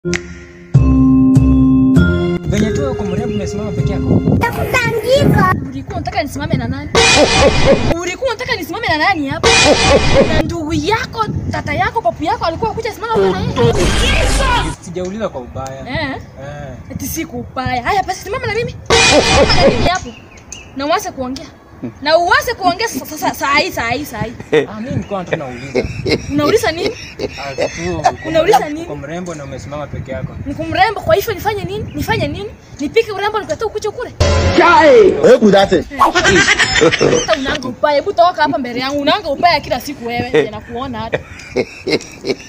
Venye tu uko mrembo umesimama peke yako. Ulikuwa unataka nisimame na nani? Ulikuwa unataka nisimame na nani hapa? Na ndugu yako, tata yako, papu yako alikuwa kuja simama hapa na yeye. Sijauliza kwa ubaya. Eh? Eh. Eti siku ubaya. Haya basi simama na mimi. Simama na mimi hapo. Na uanze kuongea. Na uanze kuongea sasa sasa saa hii saa hii saa hii. Ah, mimi nilikuwa tu nauliza. Unauliza nini? Ah, tu uko Unauliza mrembo- nini? Uko mrembo na umesimama peke yako. Niko mrembo kwa hivyo nifanye nini? Nifanye nini? Nipike urembo nikuletee ukuche kule. Hebu date. Hata unanga ubaya. Hebu toka hapa mbele yangu. Unanga ubaya kila siku wewe. Nakuona hata.